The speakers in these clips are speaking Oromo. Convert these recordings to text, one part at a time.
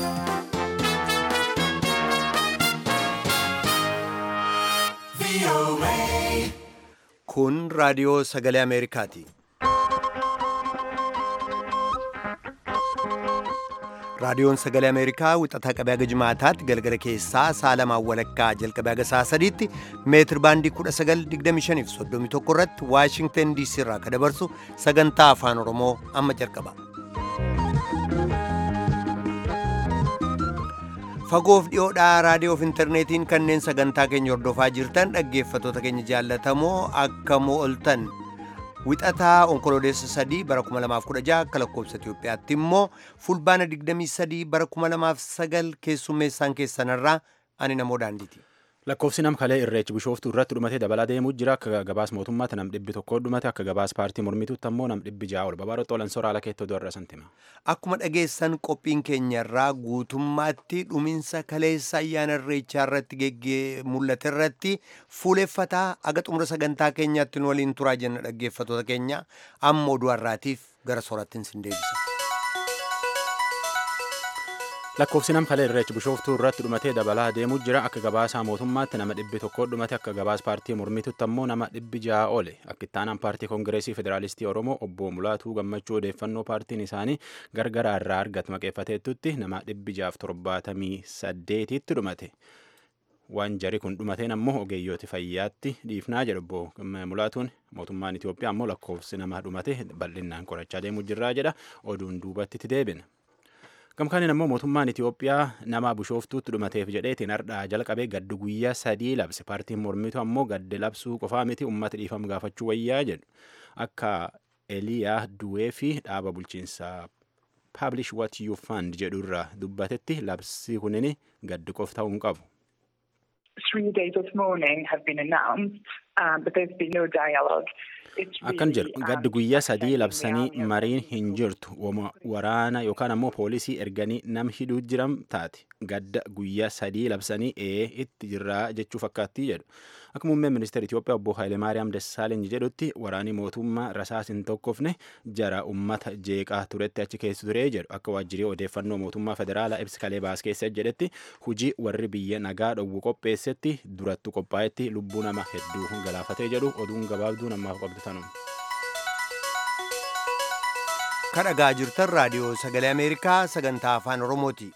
Kun raadiyoo sagalee Ameerikaati. Raadiyoon sagalee Ameerikaa wixataa qabee haga jimaataatti galgala keessaa saalamaan walakkaa jalqabee haga sa'a sadiitti meetir baandii 1925 fi 31 irratti Waashingtan DC irraa kan dabarsu sagantaa afaan Oromoo amma jalqaba. Fagoof dhiyoodhaa raadiyoof intarneetiin kanneen sagantaa keenya hordofaa jirtan dhaggeeffatoota keenya jaallatamoo akka mo'oltan wixataa onkololeessa sadii bara 2016 akka lakkoobsa Itoophiyaatti immoo fulbaana 23 bara 2009 keessummeessaan keessanarraa ani namoo daandiiti. Lakkoofsi nam kalee irreechi bishooftuu irratti dhumatee dabalaa deemuu jira akka gabaas mootummaatti nam dhibbi tokko dhumate akka gabaas paartii mormituutti ammoo nam dhibbi ja'a ol babaarotti olan soraala keettoo du'arra santima. Akkuma dhageessan qophiin keenyarraa guutummaatti dhuminsa kaleessa ayyaana irreechaa irratti mul'ate irratti fuuleffataa aga xumura sagantaa keenyaatti nu waliin turaa jenna dhaggeeffatoota keenya amma oduu har'aatiif gara soorattiin sin deebisa. Lakkoofsi nam kalee irreechi bishooftuu irratti dhumatee dabalaa deemuu jira akka gabaasaa mootummaatti nama dhibbi tokko dhumate akka gabaas paartii mormituutti ammoo nama dhibbi ja'a ole akka ittaanaan paartii koongireesii federaalistii oromoo obbo Mulaatuu gammachuu odeeffannoo paartiin isaanii gargaraa irraa argatu maqeeffateettutti nama dhibbi ja'aaf torbaatamii saddeetitti dhumate. Waan jari kun dhumateen ammoo ogeeyyooti fayyaatti dhiifnaa jedhu obbo Mulaatuun mootummaan Itoophiyaa ammoo lakkoofsi nama dhumate bal'inaan qorachaa deemuu jirraa jedha oduun duubatti itti deebina. Gamkaaniin ammoo mootummaan Itoophiyaa nama bishooftuutti dhumateef jedheetiin hardhaa jalqabee gaddi guyyaa sadii labse paartiin mormitu ammoo gaddi labsuu qofaa miti uummata dhiifama gaafachuu wayyaa jedhu akka Eliyaa Duwee fi dhaaba bulchiinsaa Publish What You Fund jedhu irraa dubbatetti labsi kunin gaddi qof ta'uu hin qabu. Three days of mourning have been announced, um, but there's been no dialogue. Akkan jedhu gaddi guyyaa sadii labsanii mariin hin jirtu waraana yookaan ammoo poolisii erganii nam hidhuu jiran taate gadda guyyaa sadii labsanii ee itti jirraa jechuu fakkaattii jedhu. Akka muummeen ministeera Itoophiyaa obbo Hayilemaariyaam Dassaaleny jedhutti waraanni mootummaa rasaas hin tokkofne jara ummata jeeqaa turetti achi keessa ture jedhu akka waajjirii odeeffannoo mootummaa federaalaa ibsi kalee baas keessa jedhetti hujii warri biyya nagaa dhowwu qopheessetti durattu qophaa'etti lubbuu nama hedduu galaafatee jedhu oduun gabaabduu namaaf qabdu tanuma. Kadhagaa jirtan raadiyoo sagalee Ameerikaa sagantaa afaan Oromooti.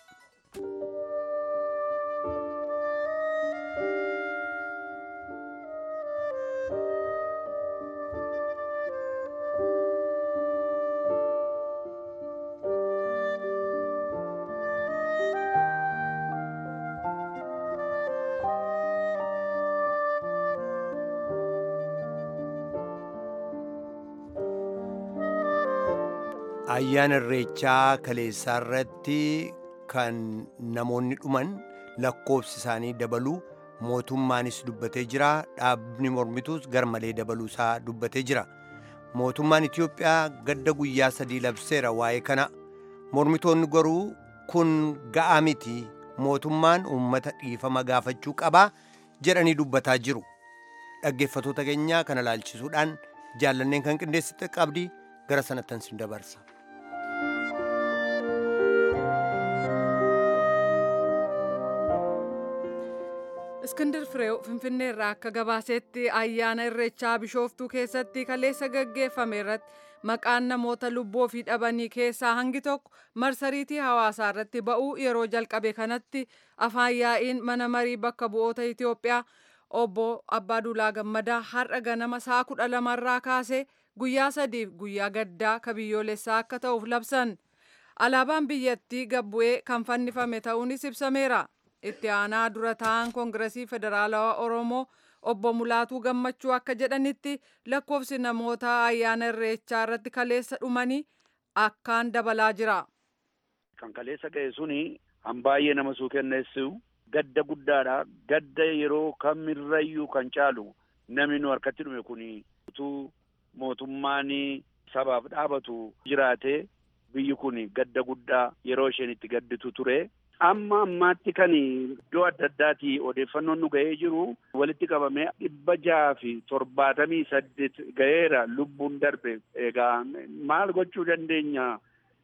ayyaana irreechaa kaleessaa irratti kan namoonni dhuman lakkoofsi isaanii dabaluu mootummaanis dubbatee jira dhaabni mormituus garmalee dabaluusaa dubbatee jira mootummaan itiyoophiyaa gadda guyyaa sadii labseera waa'ee kana mormitoonni garuu kun ga'aa miti mootummaan uummata dhiifama gaafachuu qabaa jedhanii dubbataa jiru dhaggeeffatoota keenyaa kana laalchisuudhaan jaallanneen kan qindeessite qabdi gara sanattan sin dabarsa. Iskindir Fireew Finfinnee irraa akka gabaasetti ayyaana irreechaa bishooftuu keessatti kaleessa gaggeeffame irratti maqaan namoota lubbuu ofii dhabanii keessaa hangi tokko marsariitii hawaasaa irratti ba'uu yeroo jalqabe kanatti afaan yaa'iin mana marii bakka bu'oota Itoophiyaa obbo Abbaaduulaa Gammadaa har'a ganama sa'a kudha lamarraa kaasee guyyaa sadiif guyyaa gaddaa ka biyyoolessaa akka ta'uuf labsan. Alaabaan biyyattii gabbu'ee kan fannifame ta'uunis ibsameera. itti aanaa dura ta'an koongiresii federaalawaa oromoo obbo mulaatuu gammachuu akka jedhanitti lakkoofsi namoota ayyaana irreechaa irratti kaleessa dhumanii akkaan dabalaa jira. kan kaleessa ga'e suni han baay'ee nama suu kenneessu gadda guddaadha gadda yeroo kamirrayyuu kan caalu namni nu harkatti dhume kun utuu mootummaan sabaaf dhaabatu jiraate biyyi kun gadda guddaa yeroo isheen itti gadditu ture. amma ammaatti kan iddoo adda addaati odeeffannoon nu ga'ee jiru walitti qabamee dhibba jaha fi torbaatamii saddeet ga'eera lubbuun darbe egaa maal gochuu dandeenya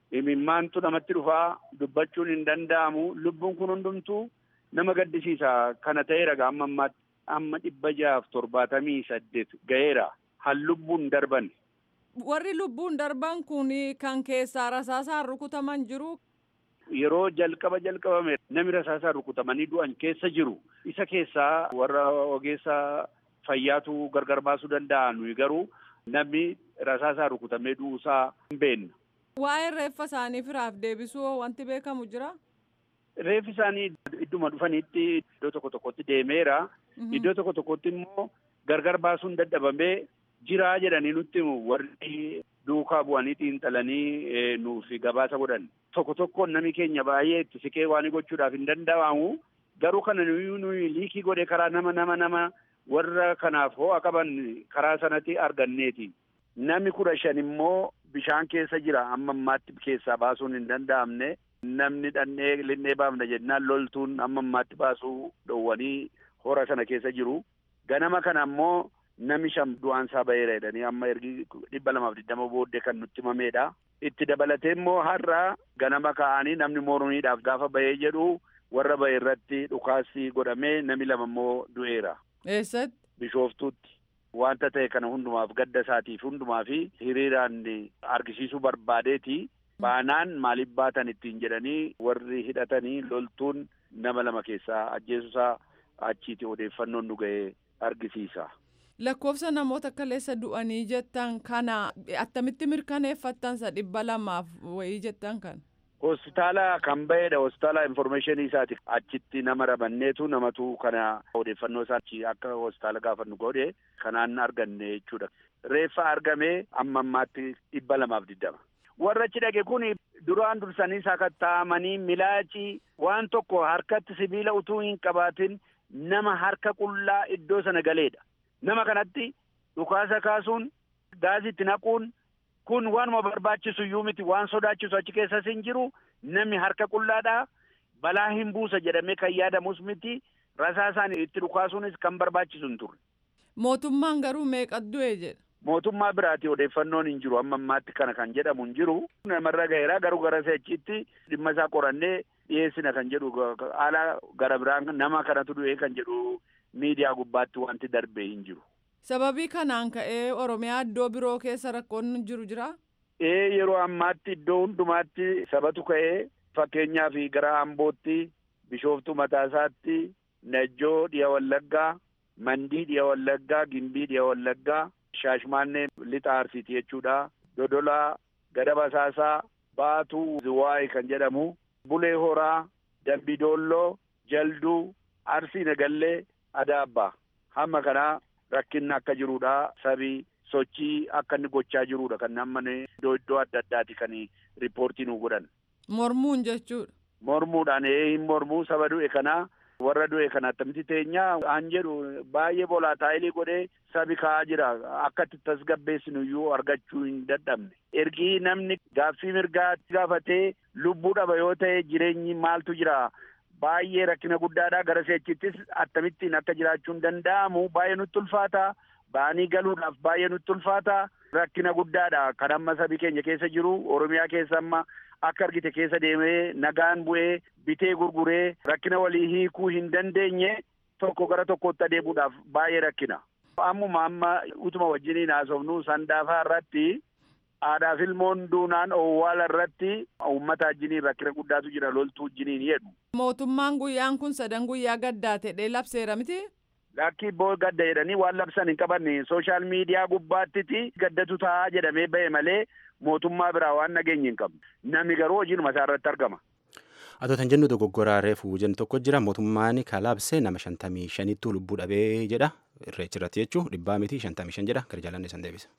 imimmaantu namatti dhufaa dubbachuun hin danda'amu lubbuun kun hundumtuu nama gaddisiisa kana ta'eera amma ammaatti amma dhibba jaaf torbaatamii saddeet ga'eera han lubbuun darban. Warri lubbuun darban kun kan keessaa rasaasaan rukutaman jiru. Yeroo jalqaba jalqabame namni rasaasaan rukutamanii du'an keessa jiru isa keessaa warra ogeessa fayyaatu gargar baasuu danda'a nuyi garuu namni rasaasaan rukutamee du'uusaa hin beekna. Waa'ee reeffa isaanii firaaf deebisuu wanti beekamu jira? Reeffi isaanii idduma dhufanitti iddoo tokko tokkotti deemeera. Iddoo tokko tokkotti immoo gargar baasuun dadhabamee jiraa jedhanii nutti warri duukaa bu'anii xiinxalanii nuuf gabaasa godhan. Tokko tokkoon namni keenya baay'ee itti siqee waan gochuudhaaf hin danda'amu. Garuu kana nuyi nuyi liikii godhe karaa nama nama nama warra kanaaf ho'a qaban karaa sanatti arganneeti. Namni kudha shan immoo bishaan keessa jira amma ammaatti keessaa baasuun hin danda'amne. Namni dhannee linnee baafna jennaan loltuun amma ammaatti baasuu dhowwanii hora sana keessa jiru. Ganama kana ammoo namni shan du'aansaa ba'eera jedhanii amma ergi dhibba lamaaf digdama booddee kan nutti himameedha. Itti dabalatee immoo har'a ganama ka'anii namni mormiidhaaf gaafa ba'ee jedhu warra ba'e irratti dhukaasii godhamee namni lama immoo du'eera. Eessatti? Bishooftuutti. Wanta ta'e kana hundumaaf gadda isaatiif hundumaa fi hiriiraan argisiisuu barbaadeeti. Baanaan maaliif baatan ittiin jedhanii warri hidhatanii loltuun nama lama keessaa ajjeesuusaa achiiti odeeffannoon nu ga'ee argisiisa. Lakkoofsa namoota kaleessa du'anii jettan kana attamitti mirkaneeffattansa dhibba lamaaf wayii jettan kana. Hospitaala kan ba'edha. Hospitaala informeeshinii isaati. Achitti nama rabanneetu namatu kana odeeffannoo isaa akka hospitaala gaafannu godhe kanaan arganne jechuudha. Reeffa argamee amma ammaatti dhibba lamaaf digdama. Warra achi dhaqe kun duraan dursanii sakatta'amanii milaacii waan tokko harkatti sibiila utuu hin qabaatin nama harka qullaa iddoo sana galeedha. Nama kanatti dhukaasa kaasuun gaazii itti naquun kun waanuma barbaachisu iyyuu miti waan sodaachisu achi keessas hin jiru namni harka qullaadhaa balaa hin buusa jedhamee kan yaadamus miti rasaasaan itti dhukaasuunis kan barbaachisu hin turre. Mootummaan garuu meeqa du'e jedha. Mootummaa biraati odeeffannoon hin jiru amma ammaatti kana kan jedhamu hin jiru namarra gaheera garuu gara seechitti dhimma isaa qorannee dhiyeessina kan jedhu haala gara biraan nama kanatu du'ee kan jedhu miidiyaa gubbaatti wanti darbee hin jiru. Sababii kanaan ka'ee Oromiyaa iddoo biroo keessa rakkoon jiru jira? Ee yeroo ammaatti iddoo hundumaatti sabatu ka'ee fakkeenyaaf gara Ambootti, Bishooftuu Mataasaatti, Najjoo dhiya Wallaggaa, Mandii dhiya Wallaggaa, Gimbii dhiya Wallaggaa, Shaashmaannee lixa Arsiiti jechuudha. Dodolaa, Gada Basaasaa, Baatuu Ziwaayii kan jedhamu, Bulee Horaa, Dambidolloo, Jalduu, Arsii Nagallee, Adaabbaa. Hamma kanaa rakkinni akka jirudha. Sabii sochii akka inni gochaa jirudha. Kan amma iddoo iddoo adda addaati kan riippoortii nu godhan. Mormuun jechuudha. Mormuudhaan ee hin mormuu saba du'e kanaa warra du'e kana attamitti teenyaa aan jedhu baay'ee boolaataayilii godhee sabi ka'aa jira akka itti tasgabbeessinu iyyuu argachuu hin dadhabne. Ergi namni gaaffii mirgaa gaafatee lubbuu dhaba yoo ta'e jireenyi maaltu jira. Baay'ee rakkina guddaadha gara seechittis akkamittiin akka jiraachuun danda'amu baay'ee nutti ulfaata. Ba'anii galuudhaaf baay'ee nutti ulfaata. Rakkina guddaadha kan amma sabi keenya keessa jiru Oromiyaa keessa amma akka argite keessa deemee nagaan bu'ee bitee gurguree rakkina walii hiikuu hin dandeenye tokko gara tokkotti adeemuudhaaf baay'ee rakkina. Ammuma amma utuma wajjiniin haasofnu sandaafaa irratti aadaaf ilmoon duunaan owwaala irratti uummata wajjiniin rakkina guddaatu jira loltuu wajjiniin jedhu. Mootummaan guyyaan kun sadan guyyaa gaddaa ta'ee labseera miti? Lakkii boo gadda jedhanii waan labsan hin qabanne sooshaal miidiyaa gubbaattiti gaddatu taa'aa jedhamee ba'e malee mootummaa biraa waan nageenye hin qabne. Namni garuu hojiinuma isaa irratti argama. Atoo tan jennu dogoggoraa reefuu jennu tokko jira mootummaan kalaabsee nama shantamii shanittuu lubbuu dhabee jedha irreechi irratti jechuun dhibbaa miti shantamii shan jedha gara jaalanne san deebisa.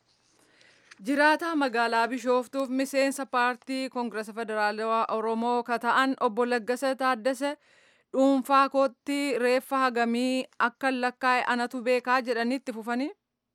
Jiraataa magaalaa Bishooftuuf miseensa paartii Koongirasa Federaalawaa Oromoo ka ta'an obbo Laggasa Taaddasee dhuunfaa kootti reeffa hagamii akka lakkaa'e anatu beekaa jedhanitti fufanii.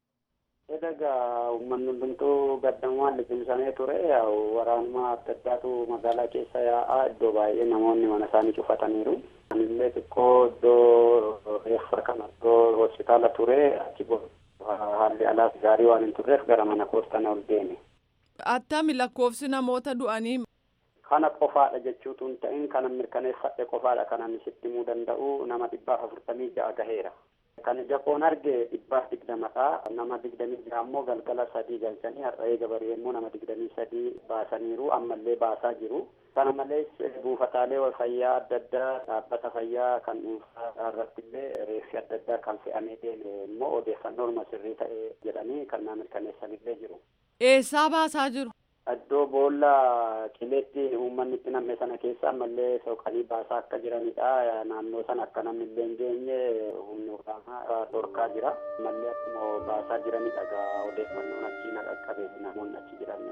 Egaa uummanni hundumtuu gaddamumaan liqimsamee ture waraanuma adda addaatu magaalaa keessa yaa'aa iddoo baay'ee namoonni mana isaanii cufataniiru. Anillee xiqqoo iddoo reeffa kana iddoo hospitaala ture achi haalli alaas gaarii waan hin turreef gara mana koostana ol deeme. Attami lakkoofsi namoota du'anii. kana qofaadha jechuutu hin ta'in kana mirkaneeffadhe qofaadha kanan sitti himuu danda'u nama dhibbaaf afurtamii ja'a gaheera. Kan ija koon arge dhibbaaf digdamadha. Nama digdamii ja'a ammoo galgala sadii galchanii har'a eega barii immoo nama digdamii sadii baasaniiru ammallee baasaa jiru. Kana malees buufataalee fayyaa adda addaa dhaabbata fayyaa kan dhuunfaa irratti illee reeffi adda addaa kan fe'amee deeme immoo odeeffannoo sirrii ta'e jedhanii kan na mirkaneessanillee jiru. Eessaa baasaa jiru? Iddoo boolla qileetti uummanni itti namme sana keessa ammallee soqanii baasaa akka jiranidha. Naannoo sana akka namni illee hin geenye humni waraanaa dhorkaa jira. Ammallee akkuma baasaa jiranidha gaa odeeffannoon achii na qaqqabe namoonni achi jiran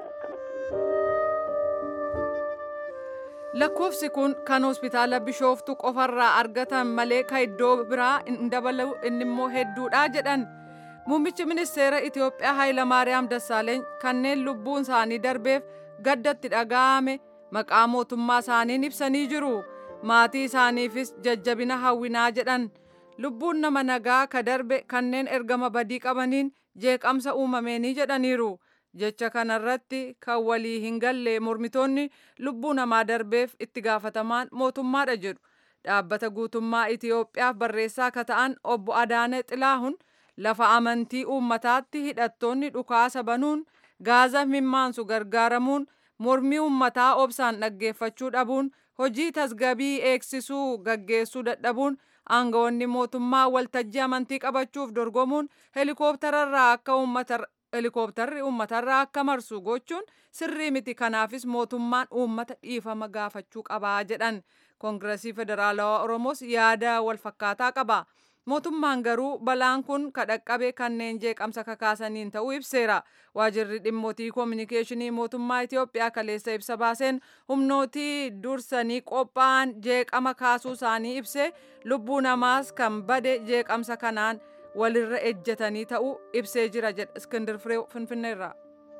akkanatti. Lakkoofsi kun kan hospitaala Bishooftu qofarraa argatan malee kan iddoo biraa hin dabalu inni immoo hedduudha jedhan. Muummichi ministeera Itoophiyaa Hayilamaariyaam Dassaaleeny kanneen lubbuun isaanii darbeef gaddatti dhaga'ame maqaa mootummaa isaaniin ibsanii jiru. Maatii isaaniifis jajjabina hawwinaa jedhan. Lubbuun nama nagaa ka darbe kanneen ergama badii qabaniin jeeqamsa uumameenii jedhaniiru. Jecha kanarratti kan walii hin galle mormitoonni lubbuu namaa darbeef itti gaafatamaan mootummaadha jedhu. Dhaabbata guutummaa Itoophiyaaf barreessaa akka ta'an obbo Adaane Xilaahun lafa amantii uummataatti hidhattoonni dhukaasa banuun gaaza mimmaansu gargaaramuun mormii uummataa obsaan dhaggeeffachuu dhabuun hojii tasgabii eegsisuu gaggeessuu dadhabuun aangawoonni mootummaa waltajjii amantii qabachuuf dorgomuun helikoophtararraa akka uummata helikoophtarri uummatarraa akka marsu gochuun sirrii miti kanaafis mootummaan uummata dhiifama gaafachuu qabaa jedhan koongiresii federaalawaa oromoos yaada walfakkaataa qaba. mootummaan garuu balaan kun kadhaqqabe kanneen jeeqamsa kakaasaniin ta'uu ibseera waajirri dhimmootii koominikeeshinii mootummaa itiyoophiyaa kaleessa ibsa baaseen humnootii dursanii qophaa'an jeeqama kaasuu isaanii ibse lubbuu namaas kan bade jeeqamsa kanaan walirra ejjetanii ta'uu ibsee jira jedha iskindir firee finfinneerraa.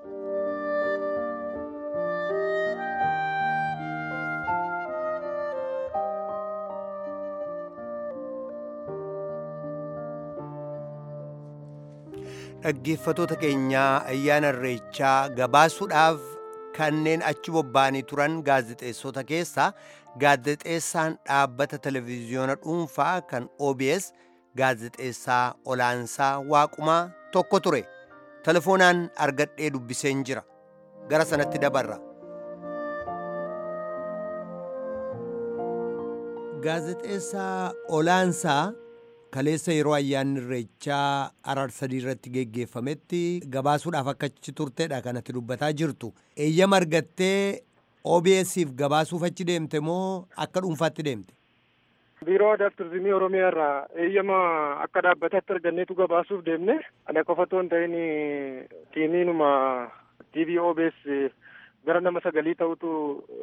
dhaggeeffatoota keenyaa ayyaana irreechaa gabaasuudhaaf kanneen achi bobba'anii turan gaazexeessota keessaa gaazexeessaan dhaabbata televiziyoona dhuunfaa kan OBS gaazexeessaa olaansaa waaqumaa tokko ture telefoonaan argadhee dubbiseen jira gara sanatti dabarra. gaazexeessaa olaansaa kaleessa yeroo ayyaanni irreechaa arar sadii irratti geggeeffametti gabaasuudhaaf akka achi turtedha kanatti dubbataa jirtu eeyyama argattee OBS'if gabaasuuf achi deemte moo akka dhuunfaatti deemte? biiroo aadaa fi turizimii oromiyaa irraa eeyyama akka dhaabbataatti arganneetu gabaasuuf deemne ana qofa otoo hin ta'in tiimiinuma TV OBS gara nama sagalii ta'utu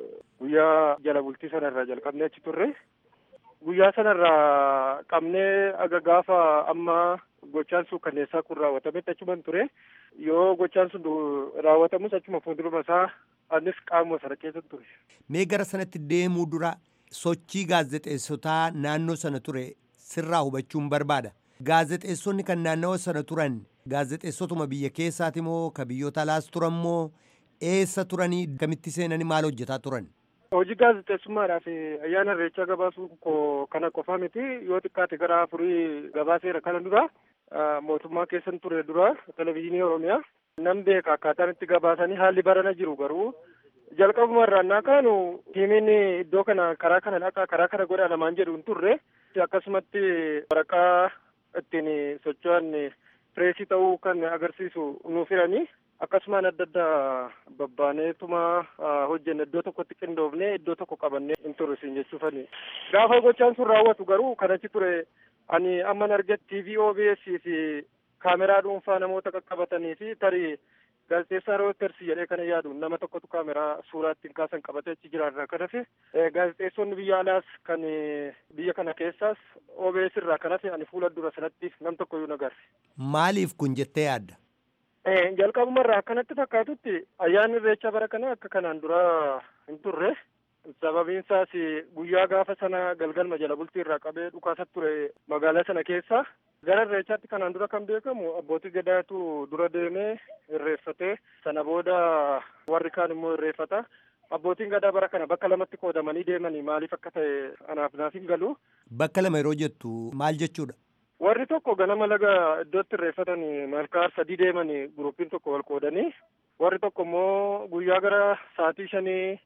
guyyaa jala bultii sanarraa jalqabnee achi turre. guyyaa sanarraa qabnee aga gaafa amma gochaan sun kanneessaa kun raawwatametti achuman ture yoo gochaan sun raawwatamus achuma fuulduruma isaa anis qaamuma sana keessa ture. Mee gara sanatti deemuu dura sochii gaazexeessotaa naannoo sana ture sirraa hubachuun barbaada. Gaazexeessonni kan naannawa sana turan gaazexeessotuma biyya keessaati moo ka biyyoota alaas turan moo eessa turanii kamitti seenanii maal hojjetaa turan? Hojii gaazexeessummaadhaaf ayyaana irreechaa gabaasuu koo kana qofaa miti yoo xiqqaate gara afurii gabaaseera kana dura mootummaa keessan ture dura televezyiinii oromiyaa nan beeka akkaataan itti gabaasanii haalli barana jiru garuu jalqabuma irraa naa kaanu tiimiin iddoo kana karaa kana dhaqa karaa kana godha namaan jedhu hin turre akkasumatti waraqaa ittiin socho'an pireesii ta'uu kan agarsiisu nuuf hiranii akkasumaan adda addaa babbaaneetuma hojjenne iddoo tokkotti qindoofne iddoo tokko qabannee hin turre siin jechuufani gaafa gochaan sun raawwatu garuu kan achi ture ani amman arge TV OBS fi kaameraa dhuunfaa namoota qaqqabatanii fi tarii gaazexeessaa Reuters jedhee kana yaadu nama tokkotu kaameraa suuraa ittiin kaasan qabatee achi jiraarraa kan hafe gaazexeessonni biyya alaas kan biyya kana keessaas OBS irraa kan hafe ani fuula dura sanatti nam tokko iyyuu nagarre. Maaliif kun jettee yaadda? jalqabumarraa akkanatti fakkaatutti ayyaanni irreechaa bara kana akka kanaan dura hin turre sababiin isaas guyyaa gaafa sana galgalma jala bultii irraa qabee dhukaasa ture magaalaa sana keessa gara irreechaatti kanaan dura kan beekamu abbootii gadaatu dura deemee irreeffatee sana booda warri kaan immoo irreeffata abbootiin gadaa bara kana bakka lamatti qoodamanii deemanii maaliif akka ta'e anaaf naaf hin galu. Bakka lama yeroo jettu maal jechuudha? Warri tokko ganama laga iddootti irreeffatanii malkaa sadii deemanii gurupiin tokko wal qoodanii warri tokko immoo guyyaa gara sa'aatii shanii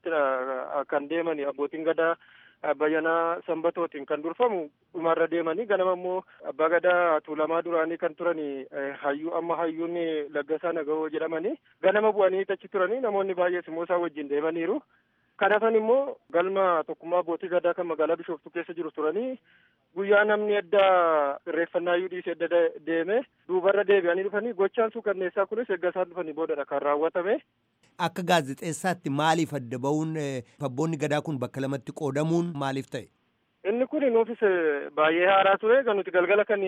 kan deemanii abbootiin gadaa bayyanaa sanbatootiin kan durfamu dhumarra deemanii ganama immoo abbaa gadaa tuulamaa duraanii kan turanii hayyuu amma hayyuun laggasaa nagahoo jedhamanii ganama bu'anii achi turanii namoonni baay'ees immoo isaan wajjin deemaniiru. Kanafan immoo galma tokkummaa abbootii gadaa kan magaalaa Bishooftuu keessa jiru turanii guyyaa namni adda irreeffannaa iyyuu dhiisee adda deeme duubarra deebi'anii dhufanii gochaan suukanneessaa kunis eegga isaan dhufanii boodadha kan raawwatame. Akka gaazexeessaatti maaliif adda ba'uun abboonni gadaa kun bakka lamatti qoodamuun maaliif ta'e? Inni kun nuufis baay'ee haaraa ture kan nuti galgala kan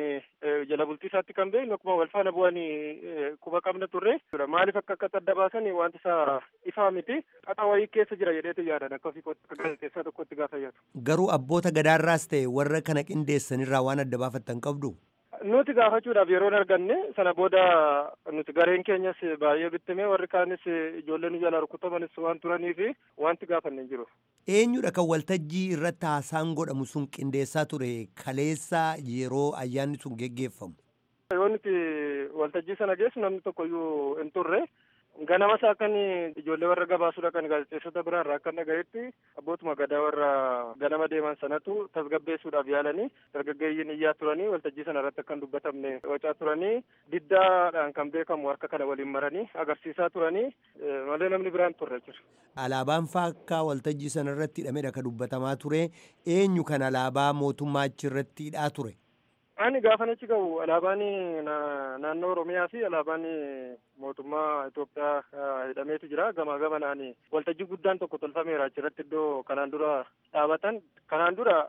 jala bultii isaatti kan beeknu akkuma wal faana bu'anii quba qabna turre. Maaliif akka akka adda baasan wanti isaa ifaa miti. Xaxa wayii keessa jira jedheetu yaadan akka ofii gaazexeessaa tokkotti gaafa yaadu. Garuu abboota gadaarraas ta'e warra kana qindeessanirraa waan adda baafattan qabdu? Nuti gaafachuudhaaf yeroon arganne sana booda nuti gareen keenyas baay'ee bittime warri kaanis ijoollee nu jala rukutamanis waan turaniif wanti gaafanne hin jiru. Eenyudha kan waltajjii irratti haasaan godhamu sun qindeessaa ture kaleessa yeroo ayyaanni sun geggeeffamu? Yoo nuti waltajjii sana geessu namni tokko iyyuu hin turre ganama isaa kan ijoollee warra gabaasuudha kan gaazexeessota biraa irraa akka dhagayetti abbootuma gadaa warra ganama deeman sanatu tasgabbeessuudhaaf yaalanii dargaggeeyyiin iyyaa turanii waltajjii sana irratti akka hin dubbatamne wacaa turanii diddaadhaan kan beekamu harka kana waliin maranii agarsiisaa turanii malee namni biraan turre jira. Alaabaan faa akka waltajjii sana irratti hidhamedha kan dubbatamaa ture eenyu kan alaabaa mootummaa achi irratti hidhaa ture? Ani gaafan achi gahu alaabaan naannoo Oromiyaa fi alaabaan mootummaa Itoophiyaa hidhameetu jira. Gamaa gamanaan waltajjii guddaan tokko tolfameera achirratti iddoo kanaan dura dhaabatan. Kanaan dura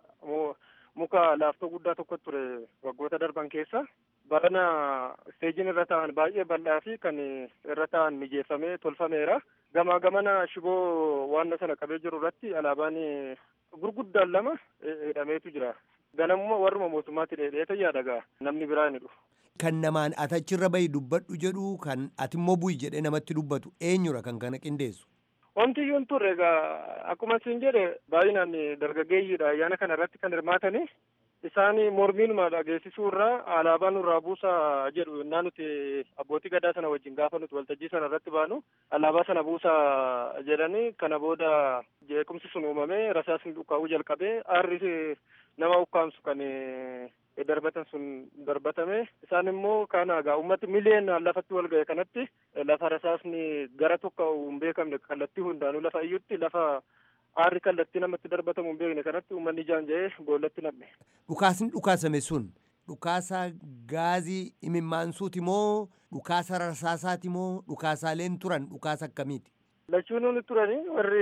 muka laaftoo guddaa tokko ture waggoota darban keessa. Barana isteejiin irra taa'an baay'ee bal'aa fi kan irra taa'an mijeeffamee tolfameera. Gamaa gamana shiboo waan sana qabee jiru irratti alaabaan gurguddaan lama hidhameetu jira. ganamuma warruma mootummaatti dheedheeta yaadagaa namni biraa ni dhufu. Kan namaan ati achirra bahi dubbadhu jedhu kan ati immoo bu'i jedhee namatti dubbatu eenyudha kan kana qindeessu. Wanti iyyuu hin turre egaa akkuma isin jedhe baay'inaan dargaggeeyyiidha ayyaana kana irratti kan hirmaatani. Isaan mormiinuma dhageessisuu irraa alaabaa nurraa buusaa jedhu yennaa nuti abbootii gadaa sana wajjin gaafa nuti waltajjii sana irratti baanu alaabaa sana buusaa jedhanii kana booda jeequmsi sun uumamee rasaasni dhukaa'uu jalqabee aarri nama ukkaamsu kan darbatan sun darbatame isaan immoo kana egaa ummati miliyoonaan lafatti wal ga'e kanatti lafa rasaasni gara tokko hin beekamne kallattii hundaanuu lafa iyyutti lafa aarri kallattii namatti darbatamu hin beekne kanatti uummanni ijaan ja'ee boollatti namne. Dhukaasni dhukaasame sun dhukaasa gaazii imimmaansuuti moo dhukaasa rasaasaati moo dhukaasaaleen turan dhukaasa akkamiiti? Lachuun ni turani warri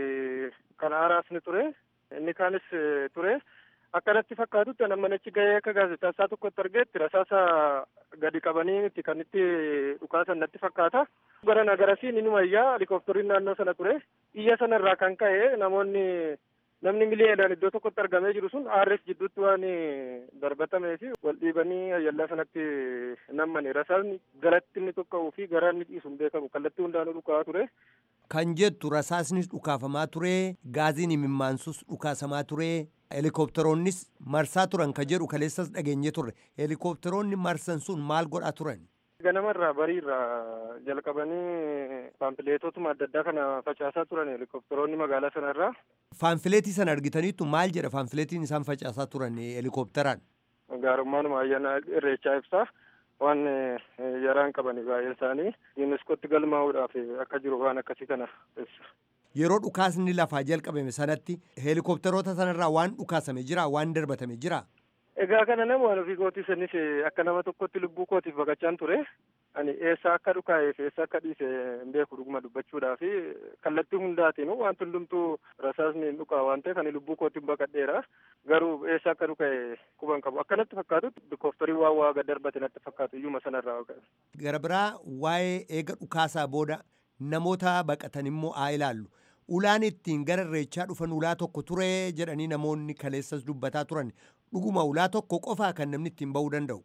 kan aaraas ni ture inni kaanis ture. akkanatti fakkaatutti nama achi gahee akka gaazexeessaa tokkotti argeetti rasaasa gadi qabanii miti kan itti dhukaasan natti fakkaata. Gara nagarasii ni iyyaa helikooftariin naannoo sana ture. Iyya sanarraa kan ka'e namoonni namni miliyoonaan iddoo tokkotti argamee jiru sun aarres jidduutti waan darbatamee fi wal dhiibanii ayyallaa sanatti nammani rasaasni galatti inni tokka'uu fi garaan inni dhiisu hin beekamu kallattii hundaanuu dhukaa ture. Kan jettu rasaasnis dhukaafamaa ture gaaziin imimmaansus dhukaasamaa ture helikopteroonnis marsaa turan ka jedhu kaleessas dhageenye turre helikopteroonni marsan sun maal godhaa turan? Ganamarraa bariirraa jalqabanii paampileetotuma adda addaa kana facaasaa turan helikopteroonni magaalaa sanarraa. Faanfileetii sana argitaniittu maal jedha faanfileetiin isaan facaasaa turan helikopteraan? Gaarummaanuma ayyaana irreechaa ibsaa. waan yaraan qabani baay'een isaanii yuuniskootti galmaa'uudhaaf akka jiru waan akkasii kana ibsa. Yeroo dhukaasni lafaa jalqabame sanatti helikopteroota sanarraa waan dhukaasame jira waan darbatame jira. Egaa kana nama waan ofii kootiif innis akka nama tokkotti lubbuu kootiif baqachaan ture. Ani eessa akka dhukaa'eef eessa akka dhiise hin beeku dhuguma dubbachuudhaa fi kallattii hundaatiin wanti hundumtuu rasaasni hin dhukaa waan ta'eef ani lubbuu kootiin baqadheera. Garuu eessa akka dhuka'e quban qabu. Akkanatti fakkaatutti helikopterii waan waa gad darbate natti fakkaatu iyyuma sanarraa. Gara biraa waa'ee eega dhukaasaa booda namoota baqatan immoo haa ilaallu. Ulaan ittiin gara irreechaa dhufan ulaa tokko ture jedhanii namoonni kaleessas dubbataa turan dhuguma ulaa tokko qofaa kan namni ittiin ba'uu danda'u.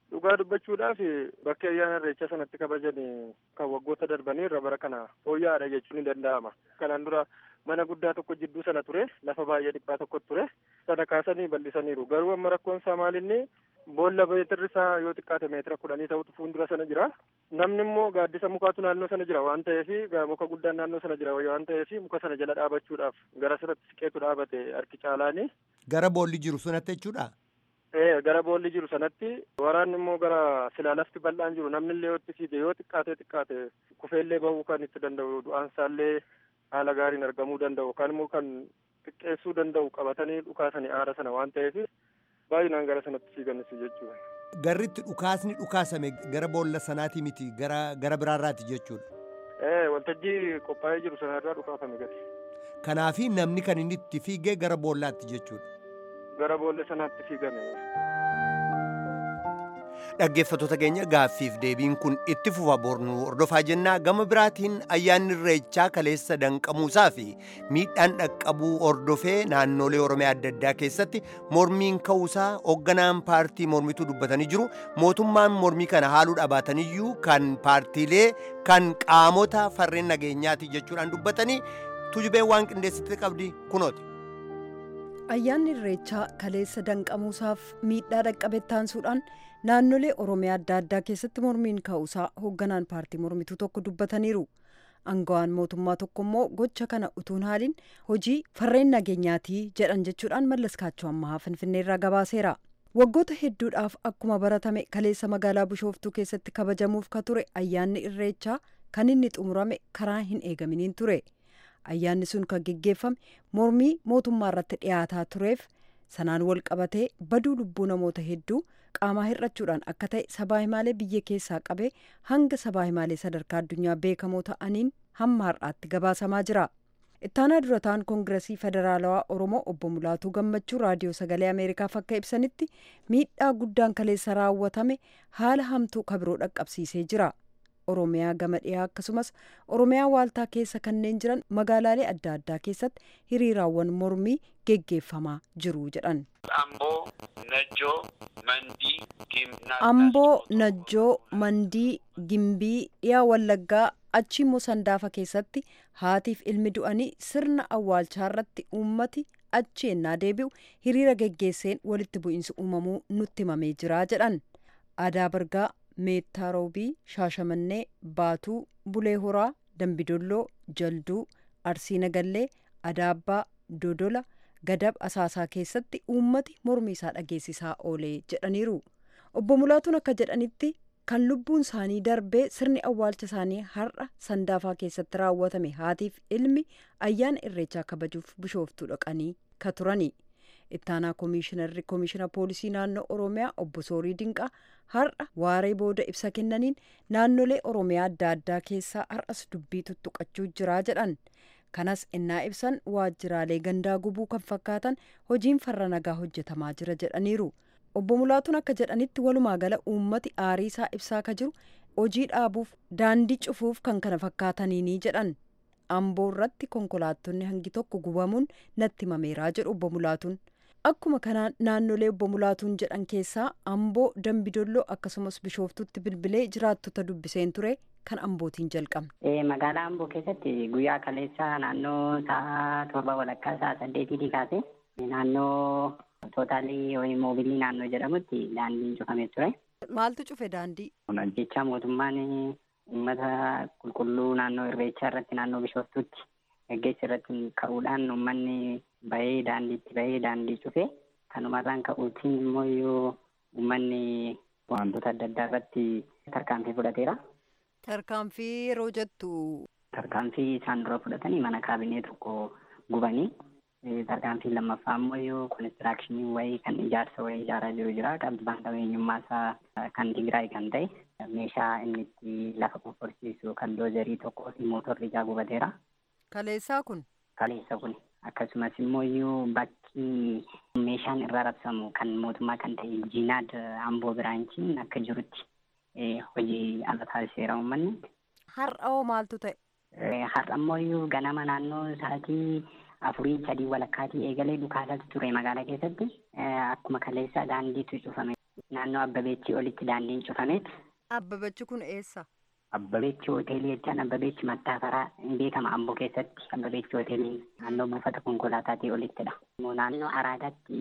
dhugaa dubbachuudhaaf bakki ayyaana irreecha sanatti kabajan kan waggoota darbanii irra bara kana fooyya'aadha jechuun ni danda'ama. Kanaan dura mana guddaa tokko jidduu sana ture lafa baay'ee dhiphaa tokko ture sana kaasanii bal'isaniiru garuu amma rakkoon isaa maalinni boolla meetirri isaa yoo xiqqaate meetira kudhanii ta'utu fuuldura sana jira namni immoo gaaddisa mukaatu naannoo sana jira waan ta'eef muka guddaan naannoo sana jira waan ta'eef muka sana jala dhaabachuudhaaf gara sanatti siqeetu dhaabate harki caalaani. Gara boolli jiru sanatti jechuudha. Ee gara boolli jiru sanatti waraanni immoo gara silaa lafti bal'aan jiru namni illee yoo itti fiige yoo xiqqaate xiqqaate kufeellee bahuu kan itti danda'u du'aansaallee haala gaariin argamuu danda'u kan immoo kan xiqqeessuu danda'u qabatanii dhukaasanii aara sana waan ta'eef baay'inaan gara sanatti fiiganis jechuudha. Garritti dhukaasni dhukaasame gara boolla sanaati miti gara gara biraarraati jechuudha. Ee waltajjii qophaa'ee jiru sanarraa dhukaafame gadi. Kanaafi namni kan inni itti fiigee gara boollaatti jechuudha. Gara boolla sanaatti fiigame. Dhaggeeffattoota keenya gaaffiif deebiin kun itti fufa bornu hordofaa jennaa gama biraatiin ayyaanni irreechaa kaleessa danqamuusaa fi miidhaan dhaqqabuu hordofee naannolee oromiyaa adda addaa keessatti mormiin ka'uusaa hoogganaan paartii mormituu dubbatanii jiru mootummaan mormii kana haaluu dhabaataniyyuu kan paartiilee kan qaamota farreen nageenyaati jechuudhaan dubbatanii tujubeen waan qindeessitti qabdi kunooti. ayyaanni irreechaa kaleessa danqamuusaaf miidhaa dhaqqabe taansuudhaan naannolee oromiyaa adda addaa keessatti mormiin ka'uusaa hoogganaan paartii mormituu tokko dubbataniiru aangawaan mootummaa tokko immoo gocha kana utuun haaliin hojii farreen nageenyaatii jedhan jechuudhaan mallaskaachoo ammahaa finfinneerraa gabaaseera waggoota hedduudhaaf akkuma baratame kaleessa magaalaa bishooftuu keessatti kabajamuuf ka ture ayyaanni irreechaa kan inni xumurame karaa hin eegaminiin ture. ayyaanni sun kan geggeeffame mormii mootummaa irratti dhiyaataa tureef sanaan wal qabatee baduu lubbuu namoota hedduu qaamaa hir'achuudhaan akka ta'e sabaa himaalee biyya keessaa qabee hanga sabaa himaalee sadarkaa addunyaa beekamoo ta'aniin hamma har'aatti gabaasamaa jira. ittaanaa durataan koongiresii federaalawaa oromoo obbo mulaatuu gammachuu raadiyoo sagalee ameerikaaf akka ibsanitti miidhaa guddaan kaleessa raawwatame haala hamtuu kabiroo dhaqqabsiisee jira. oromiyaa gama dhiyaa akkasumas oromiyaa waaltaa keessa kanneen jiran magaalaalee adda addaa keessatti hiriiraawwan mormii geggeeffamaa jiru jedhan. amboo najjoo mandii gimbii dhiyaa wallaggaa achi immoo sandaafa keessatti haatiif ilmi du'anii sirna awwaalchaa irratti uummati achi ennaa deebi'u hiriira geggeesseen walitti bu'iinsi uumamuu nutti himamee jira jedhan aadaa bargaa meettaa roobii shaashamannee baatuu bulee horaa dambidolloo jalduu arsii nagallee adaabbaa dodola gadab asaasaa keessatti uummati mormii isaa dhageessisaa oolee jedhaniiru obbo mulaatuun akka jedhanitti kan lubbuun isaanii darbee sirni awwaalcha isaanii har'a sandaafaa keessatti raawwatame haatiif ilmi ayyaana irreechaa kabajuuf bishooftuu dhaqanii ka turani ittaanaa koomishinarri koomishina poolisii naannoo oromiyaa obbo soorii dinqaa har'a waaree booda ibsa kennaniin naannolee oromiyaa adda addaa keessaa har'as dubbii tuttuqachuu jiraa jedhan kanas innaa ibsan waajjiraalee gandaa gubuu kan fakkaatan hojiin farra nagaa hojjetamaa jira jedhaniiru obbo mulaatuun akka jedhanitti walumaa gala uummati aarii isaa ibsaa ka jiru hojii dhaabuuf daandii cufuuf kan kana fakkaataniini jedhan amboo irratti konkolaattonni hangi tokko gubamuun natti himameeraa jedhu obbo mulaatuun akkuma kanaan naannolee obbo mulaatuun jedhan keessaa amboo dambidolloo akkasumas bishooftutti bilbilee jiraattota dubbiseen ture kan ambootiin jalqabne. magaalaa amboo keessatti guyyaa kaleessaa naannoo sa'a torba walakkaa sa'a saddeetiitii kaase naannoo tootaalii yookiin moobilii naannoo jedhamutti daandiin cufamee ture. maaltu cufe daandii. jecha mootummaan uummata qulqulluu naannoo irreechaa irratti naannoo bishooftuutti gaggeessa irratti ka'uudhaan uummanni bahee daandiitti bahee daandii cufe kanumarraan ka'uutiin immoo yoo uummanni wantoota adda addaa irratti tarkaanfii fudhateera. Tarkaanfii yeroo jettu. Tarkaanfii isaan dura fudhatanii mana kaabinee tokko gubanii tarkaanfii lammaffaa immoo yoo konistiraakshiniin wayii kan ijaarsa wayii ijaaraa jiru jira qabbaan qabeenyummaa isaa kan Tigraay kan ta'e meeshaa inni itti lafa qofforsiisu kan doozarii tokkoo fi mootorri ijaa gubateera. Kaleessaa kun. Kaleessa kun akkasumas immoo iyyuu bakki meeshaan irraa rabsamu kan mootummaa kan ta'e jiinaad amboo biraanchiin akka jirutti hojii ala taasiseera uummanni. Har'a hoo maaltu ta'e? Har'a immoo iyyuu ganama naannoo sa'aatii afurii sadii walakkaatii eegalee dhukaasatu ture magaalaa keessatti akkuma kaleessa daandiitu cufame. naannoo Abbabeechii olitti daandiin cufameet. Abbabeechi kun eessa? Abbabeechi hoteelii jechaan Abbabeechi Mattaafaraa hin beekama Amboo keessatti Abbabeechi hoteelii naannoo buufata konkolaataatii olittidha. Naannoo Araadaatti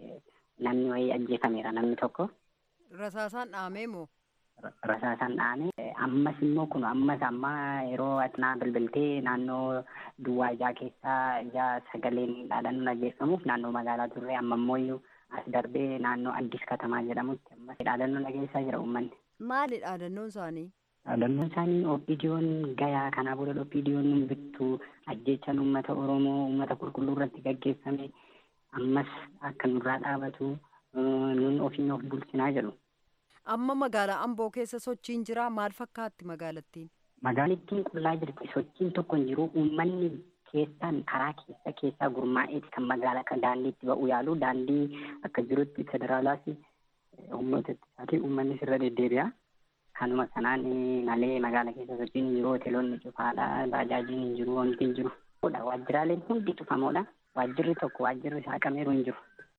namni wayii ajjeefameera namni tokko. Rasaasaan dhaamee moo? Rasaasaan dhaamee ammas immoo kun ammas amma yeroo atinaa bilbiltee naannoo duwwaa ijaa keessaa ijaa sagaleen dhaadannoo dhageeffamuuf naannoo magaalaa turre amma immoo as darbee naannoo addis katamaa jedhamutti ammas dhaadannoo dhageessaa jira uummanni. Maali dhaadannoon isaanii? Dhaadannoon isaanii oppiidiyoon gayaa kanaa booda oppiidiyoon bittuu ajjechaan uummata Oromoo uummata qulqulluu irratti gaggeeffame ammas akka nurraa dhaabatu nun ofiin of bulchinaa jedhu. Amma magaalaa Amboo keessa sochiin jira maal fakkaatti magaalattiin? Magaalattiin qullaa jirti sochiin tokko hin jiru uummanni keessaan karaa keessa keessaa gurmaa'eeti kan magaalaa kan daandiitti ba'u yaalu daandii akka jirutti federaalaas humnoota ittisaatii uummanni sirra deddeebi'a. Kanuma sanaan malee magaalaa keessa sochiin hin jiru hoteelonni cufaadha baajaajiin hin jiru wanti hin jiru. Waajjiraaleen hundi cufamoodha. Waajjirri tokko waajjirri saaqameeru hin jiru.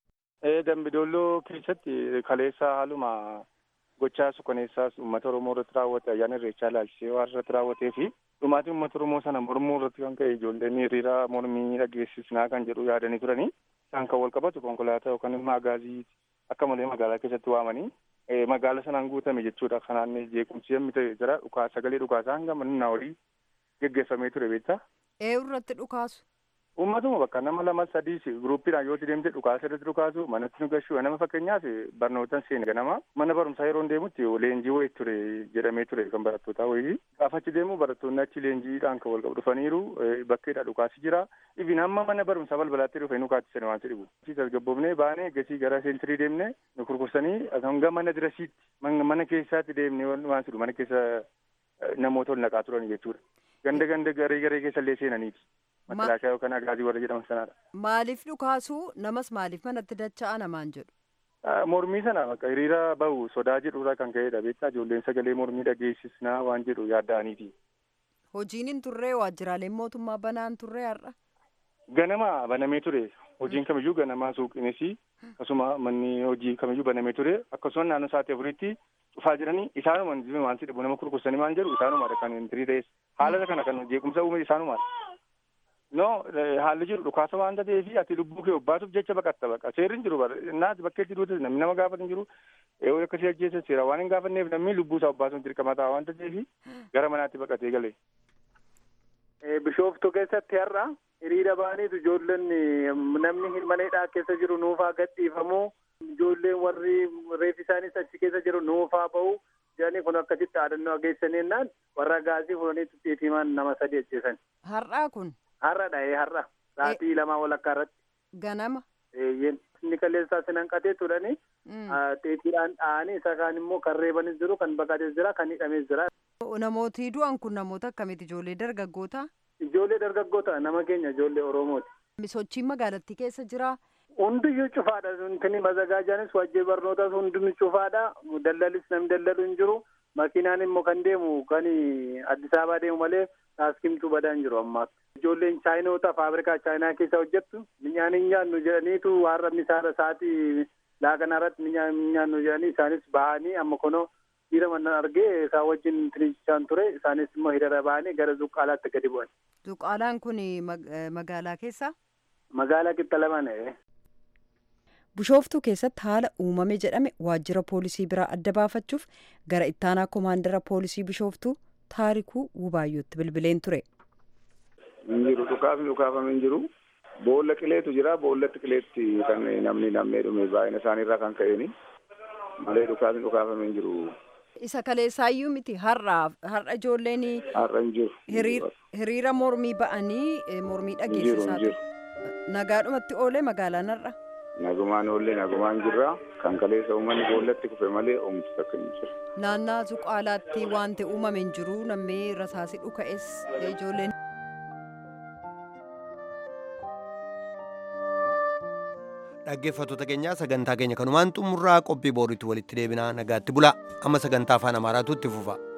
Dambidolloo keessatti kaleessa haaluma gochaa suukaneessaas uummata Oromoo irratti raawwate ayyaana irreechaa ilaalchisee waan irratti raawwatee fi dhumaatii uummata Oromoo sana mormuu irratti kan ka'e ijoolleen hiriira mormii dhageessisnaa kan jedhu yaadanii turanii isaan kan wal qabatu konkolaataa yookaan immoo agaazii akka malee magaalaa keessatti waamanii magaala sanaan guutame jechuudha. Kanaan jeequmsi yemmuu ta'e jira dhukaa sagalee dhukaasaa hanga manna olii geggeeffamee ture beektaa. Eenyu irratti dhukaasu? Uummatuma bakka nama lama sadiis guruuppiidhaan yoo deemte dhukaasa irratti dhukaasu manatti nu gashuu nama fakkeenyaaf barnootaan seene ganama mana barumsaa yeroo deemutti leenjii wayii ture jedhamee ture kan barattootaa wayii gaafa achi deemu barattoonni achi leenjiidhaan kan wal qabu dhufaniiru bakkeedha dhukaasi jira ibin hamma mana barumsaa balbalaatti dhufe nu kaattisani waan dhibu. tasgabboofnee baanee gasii gara seentirii deemne nu kurkursanii hanga mana dirasiitti mana keessaatti deemne waan jedhu mana keessa namoota ol naqaa turan jechuudha. Ganda ganda garee garee keessa illee seenaniiti. Makalaakaa yookaan agaazii warra jedhaman sanaadha. Maaliif dhukaasu namas maaliif manatti dacha'aa namaan jedhu? Mormii sana bakka hiriira bahu sodaa jedhurraa kan ka'edha beektaa ijoolleen sagalee mormii dhageessisnaa waan jedhu yaadda'aniiti. Hojiin hin turree waajjiraaleen mootummaa banaan turree har'a? Ganama banamee ture. Hojiin kamiyyuu ganamaa suuqinis akkasuma manni hojii kamiyyuu banamee ture akkasuma naannoo sa'aatii afuritti dhufaa jiranii isaanuma waan si dhibu nama kurkursanii maal jedhu isaanumaadha kan hintirii ta'es haala kana kan jeequmsa uume isaanumaadha. No haalli jiru dhukaasa waanta ta'eef ati lubbuu kee obbaasuuf jecha baqatta baqa seerri hin jiru naati bakkeetti duute namni nama gaafatu hin jiru yoo akkasii ajjeessa seera waan hin gaafanneef namni lubbuu isaa obbaasuuf dirqama ta'a waanta ta'eef gara manaatti baqatee gale. Bishooftuu keessatti har'a hiriira baaniitu ijoolleen namni mana hidhaa keessa jiru nuufaa gadhiifamuu ijoolleen warri reefi isaanis achi keessa jiru nuufaa bahu jedhanii kun akkasitti dhaadannoo geessanii jennaan warra gaazii fuudhanii xixxiitimaan nama sadi ajjeesan. Har'aa kun? Har'a dha'ee har'a sa'aatii lamaa walakkaa irratti. Ganama? Eeyyeen inni kaleessaa sinan qatee turani xeetiidhaan dha'anii isa kaan immoo kan reebanis jiru kan baqates jira kan hidhames jira. Namooti du'an kun namoota akkamiiti ijoollee dargaggoota? Ijoollee dargaggoota nama keenya ijoollee Oromooti. Sochiin magaalattii keessa jira. Hundiyyuu cufaadha. Intini mazagaajaanis wajjii barnootaas hundinuu cufaadha. Dallalis namni dallalu hin jiru. Makiinaan immoo kan deemu kan Addis Ababaa deemu malee taaskimtuu badaa hin jiru ammaa. Ijoolleen chaayinoota faabrikaa chaayinaa keessa hojjettu minyaan hin nyaannu jedhaniitu har'a misaara sa'aatii laaqana irratti minyaan hin nyaannu jedhanii isaanis bahanii amma kunoo dhiira mannan argee isaan wajjin tiriichaan ture isaanis immoo hiriira bahanii gara zuqqaalaatti gadi bu'an. Zuqqaalaan kun magaalaa keessa? Magaalaa Qixxalamaan. Bishooftuu keessatti haala uumame jedhame waajjira poolisii biraa adda baafachuuf gara ittaanaa koomaandara poolisii Bishooftuu taarikuu Wubaayyootti bilbileen ture. Hin jiru dhukaafni dhukaafame hin jiru. Boolla qileetu jira. Boollatti qileetti kan namni nammee dhume baay'ina isaaniirraa kan ka'eeni. Malee dhukaafni dhukaafame hin jiru. Isa kaleessaayyuu miti har'a har'a ijoolleen Har'a hin jiru. hiriira mormii ba'anii mormii dhageessisaa ture. Nagaadhumatti oolee magaalaan har'a. Nagumaan oollee nagumaan jirra. Kan kaleessa uummanni boollatti kufe malee oomishni takka hin jiru. Naannaa Zuqaalaatti wanti uumame hin jiru nammee rasaasi dhuka'es ijoolleen. dhaggeeffattoota keenyaa sagantaa keenya kanumaan xumurraa qophii booriitti walitti deebinaa nagaatti bulaa amma sagantaa afaan amaaraatu itti fufa.